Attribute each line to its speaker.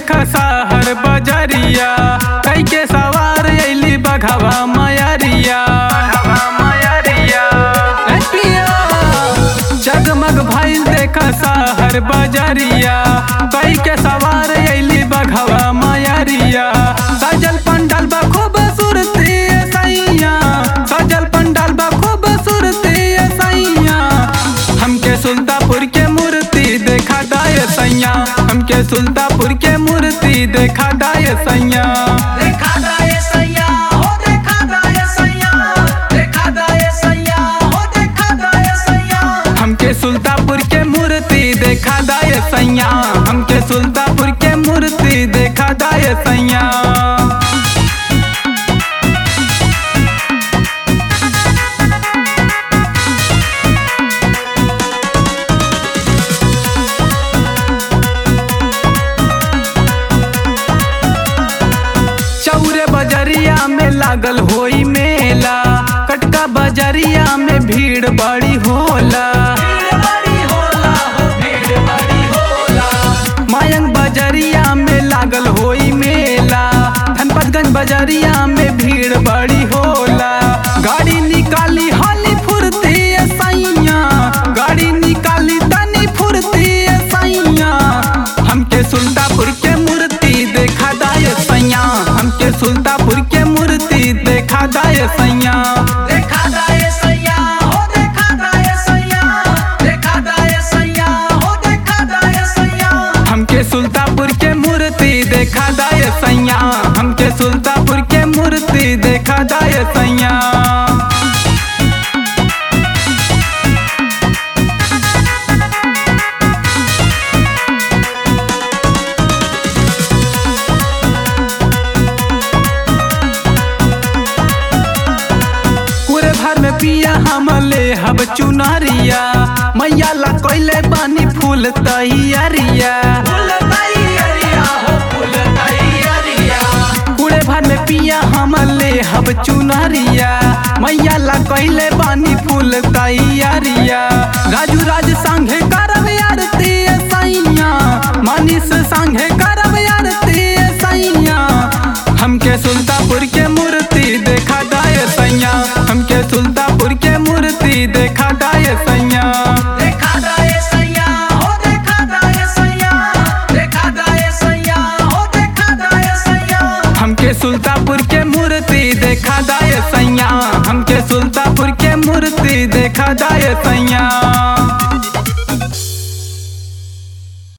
Speaker 1: देख सहर बजरिया कई के सवार अली बघवा मयरिया ए पिया, जगमग भइल देख सहर बजरिया कई के सवार अली बघवा मयरिया सजल पंडाल बा खूब सुरती सैया सजल पंडाल बा खूब सुरती सैया हमके सुल्तापुर के मूर्ति देखा दाय सैया हमके सुल्तापुर के मूर्ति देखा दाय सैया
Speaker 2: देखा दाए सैया हो देखा दाए सैया देखा दाए सैया हो देखा दाए सैया
Speaker 1: हमके सुल्तापुर के मूर्ति देखा दाय सैया हमके सुल्तापुर के मूर्ति देखा दाय सैया चौरे बजरिया में लागल होई मेला कटका बजरिया में भीड़ बड़ी होला
Speaker 2: भीड़ बड़ी होला हो भीड़ बड़ी होला
Speaker 1: मायंग बजरिया में लागल होई मेला धनपतगंज बजरिया में भीड़ बड़ी होला गाड़ी निकाली हाली फुर्ती सैया गाड़ी निकाली तनी फुर्ती सैया हमके सुल्तापुर के मूर्ति देखा दाय सैया हमके सुल्तापुर के मूर्ति देखा दाय सैया
Speaker 2: देखा दाए सैया हो देखा दाए सैया देखा दाए सैया हो देखा दाए सैया
Speaker 1: हमके सुल्तापुर के मूर्ति देखा दाय सैया हमके सुल्तापुर के मूर्ति देखा दाय सैया पूरे भर में पिया हम ले हब चुनरिया मैया ला कोइले बानी फूल तैयारिया
Speaker 2: फूल तैयारिया हो फूल तैयारिया
Speaker 1: पूरे भर में पिया हम ले हब चुनरिया मैया ला कोइले बानी फूल तैयारिया राजू राज संघे करब आरती सैया मनीष संघे करब आरती सैया हमके सुल्तापुर के मूर्ति देखा दाय सैया हमके सुल्ता